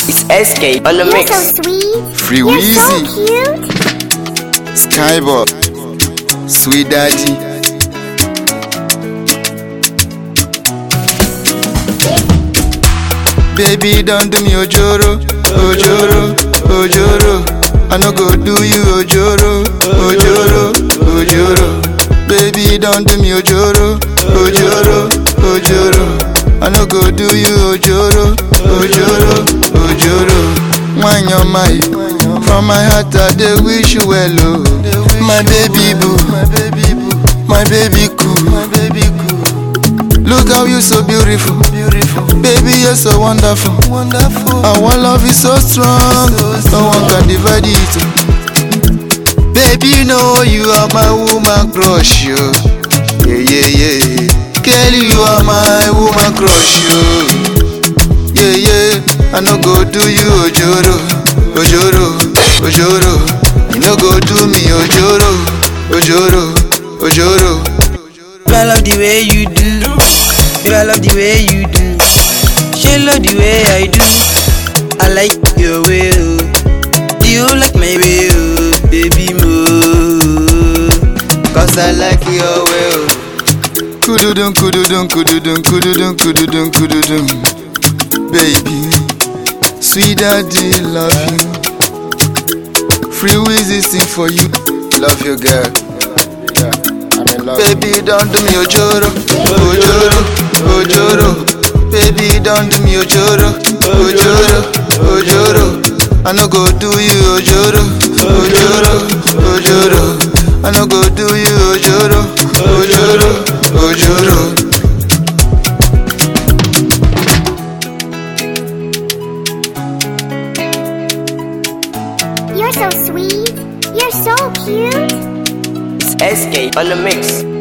It's SK on the You're mix. so sweet. Free You're Weezy. so cute. Skybob, Sweet Daddy. Baby, don't do me ojoro, ojoro, ojoro. I no go do you ojoro, ojoro, ojoro. Baby, don't do me ojoro, ojoro, ojoro. I no go do you ojoro, ojoro, ojoro. Wine your mind, from my heart I dey wish you well, oh. My baby boo, my baby boo, my baby cool, my baby cool. Look how you so beautiful, beautiful. Baby, you're so wonderful, wonderful. Our love is so strong, no one can divide it. Baby, you know you are my woman crush, yo. Yeah, yeah, yeah. Girl, you are my woman crush, yo. Yeah, yeah. I no go do you ojoro, ojoro, ojoro. You no go do me ojoro, ojoro, ojoro. Baby, I love the way you do. Baby, I love the way you do. She love the way I do. I like your way, oh. You like my way, oh, baby mo. Cause I like your way, oh. Kududum, kududum, kududum, kududum, kududum, kududum. Baby, sweet daddy, love you. Free Weezy sing for you. Love you, girl. Baby, don't do me ojoro, ojoro, ojoro. Baby, don't do me ojoro, ojoro, ojoro. I no go do you ojoro, ojoro, ojoro. I no go do you ojoro, ojoro, ojoro. You're so sweet. You're so cute. It's SK on the mix.